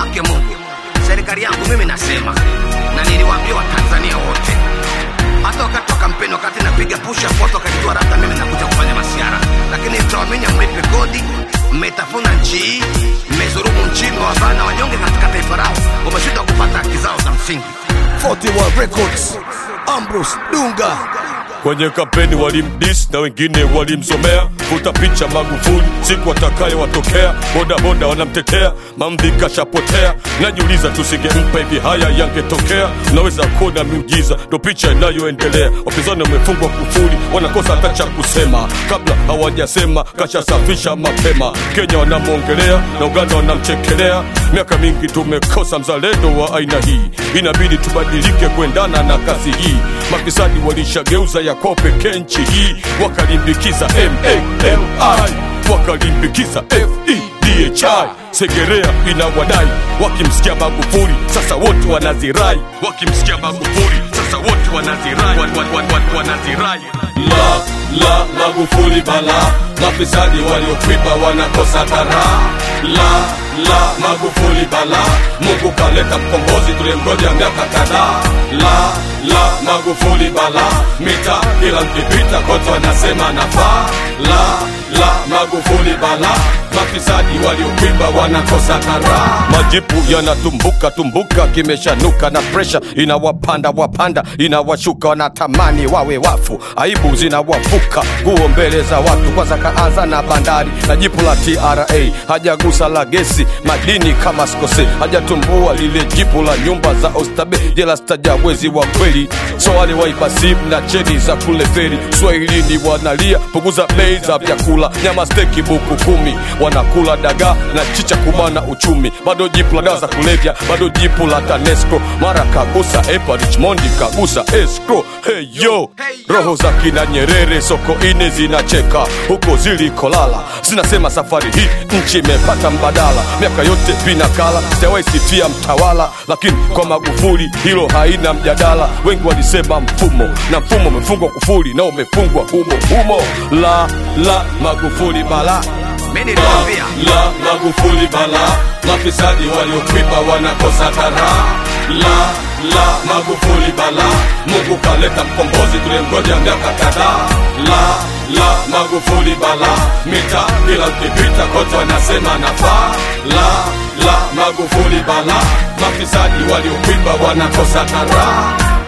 Ake Mungu, serikali yangu mimi nasema, na niliwaambia Watanzania wote, hata wakati wa kampeni, wakati napiga push up, watu wakajitoa rata, mimi nakuja kufanya masiara, lakini mtawaminya, mlipe kodi, mmetafuna nchi hii, mmezurumu nchi, mmewabana wanyonge katika taifa lao, wameshindwa kupata haki zao za msingi. 41 Records, Ambrose Dunga. Kwenye kampeni walimdis na wengine walimsomea, futa picha Magufuli siku atakayewatokea, bodaboda wanamtetea, mamdhi kashapotea. Najiuliza tusingempa hivi haya yangetokea. Naweza kuona miujiza, ndo picha inayoendelea. Wapinzani wamefungwa kufuli, wanakosa hata cha kusema, kabla hawajasema kashasafisha mapema. Kenya wanamwongelea na Uganda wanamchekelea. Miaka mingi tumekosa mzalendo wa aina hii, inabidi tubadilike kuendana na kasi hii. Mafisadi walishageuza yako pekee nchi hii, wakalimbikiza MALI, wakalimbikiza FEDHI. Segerea inawadai, wakimsikia Magufuli sasa wote wanazirai, wakimsikia Magufuli sasa wote wanazirai, wan, wan, wan, wan, wanazirai. La la Magufuli bala, mafisadi waliokwiba wanakosa kara. La la Magufuli bala, Mungu kaleta mkombozi tulimgoja miaka kadhaa. La la Magufuli bala, mita kila mkipita kote wanasema nafaa. La la Magufuli bala, mafisadi waliokwiba wanakosa kara. Majipu yanatumbuka tumbuka, kimeshanuka na presha inawapanda wapanda, inawashuka wanatamani wawe wafu, aibu zinawavuka nguo mbele za watu. Kwanza kaanza na bandari na jipu la TRA, hajagusa la gesi madini kama skose, hajatumbua lile jipu la nyumba za Oysterbay, jela stajawezi wa kweli, so wale waiba simu na cheni za kule feri. Swahilini wanalia punguza bei za vyakula, nyama steki buku kumi, wanakula dagaa na chicha kumana uchumi. Bado jipu la dawa za kulevya, bado jipu la TANESCO, mara kagusa epa Richmond kagusa escrow. Hey yo, roho za kina Nyerere soko ine zinacheka huko zilikolala, zinasema safari hii nchi imepata mbadala. Miaka yote vinakala, sijawahi sifia mtawala, lakini kwa Magufuli hilo haina mjadala. Wengi walisema mfumo na mfumo umefungwa kufuli na umefungwa humo humo. La la Magufuli bala Mimi niliwaambia la Magufuli bala, mafisadi waliokwiba wanakosa kara. La la Magufuli bala, Mungu kaleta mkombozi tulimgoja miaka kadhaa. La la Magufuli bala, mita kila mkipita kote wanasema nafaa. La la Magufuli bala, mafisadi waliokwiba wanakosa kara.